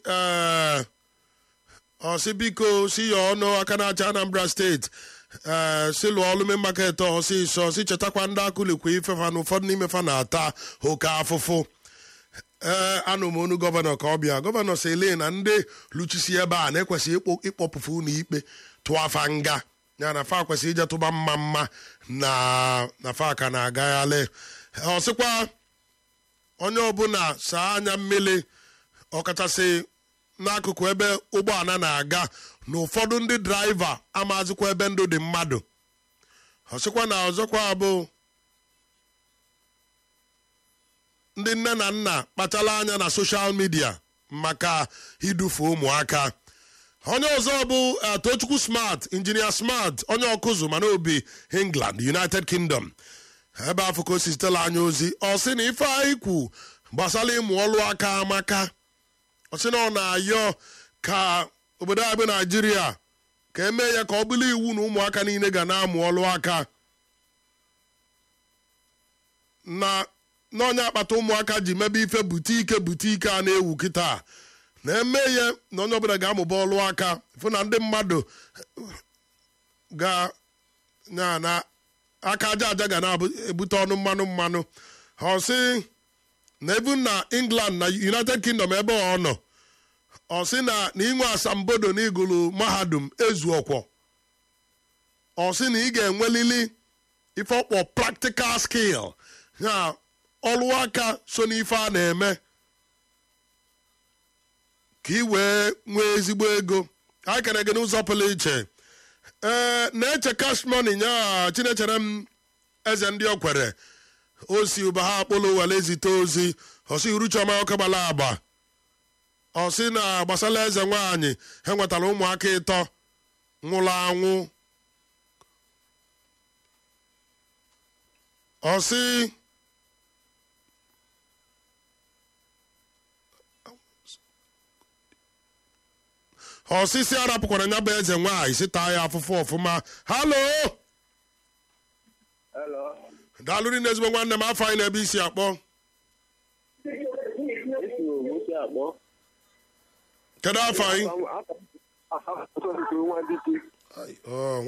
ee ọsị biko si ya ọnụ aka na-acha anambra steeti ee si lụọ ọlụme maket ọsịsọ si chetakwa ndị akụlikwa ifefa na ụfọdụ n'ime fa na-ata oke afụfụ ee anụ m onu gọvanọ ka ọ bịa gọvanọ sele na ndị luchisi ebe a na-ekwesịghị ịkpọ- ịkpọpụfu ụlọ ikpe tụọ afa nga ya na fa kwesịrị ije tụba mma mma na na fa ka na-agaghalị ọ sịkwa onye ọbụla saa anya mmiri ọkachasị n'akụkụ ebe ụgbọala na-aga na ụfọdụ ndị draiva amazikwa ebe ndụ dị mmadụ ọ sịkwa na ọzọkwa bụ ndị nne na nna kpachala anya na soshal midia maka idufe ụmụaka onye ọzọ bụ eh, tochukwu smart injinia smart onye ọkụzụ mana obi england united kingdom ebe afọ ka o si zitela anya ozi ọ sị na ife anyị kwu gbasara ịmụ ọlụ aka amaka ọ sị na ọ na-ayọ ka obodo anyị bụ naijiria ka emee ya ka ọ bụrụ iwu na ụmụaka niile ga na-amụ ọlụ aka na n'onye akpata ụmụaka ji mebe ife butike butike a na-ewu kịta na eme ya na onye ọbụla ga-amụba ọlụ aka fụ na ndị mmadụ ga na na aka aja aja ga na-ebute ọnụ mmanụ mmanụ ọ sị na even na england na united kingdom ebe ọ nọ ọ sị na na inwe asambodo na igulu mahadum ezu ọkwọ ọ sị na ị ga-enwelili ife ọkpọ practical skill ya ọlụ aka so n'ife a na-eme ka ị wee nwee ezigbo ego anyị kere gị n'ụzọ pụrụ iche ee na-eche cash money nya chinechere m eze ndị okwere o si ụba ha akpụlụ were zite ozi ọsị uruchiọma ọkagbala agba ọsị na gbasara eze nwaanyị ha nwetara ụmụaka ịtọ nwụrụ anwụ ọsị ọsịsị arapụkwara nya bụ eze nwaanyị si taa ya afụfụ ọfụma halo Hello. daalụrị na ezigbo nwanne m afọ anyị na-ebe isi akpọ Esi Ogboti akpọ. kedu afọ anyị Aha nwa dike. Ọ,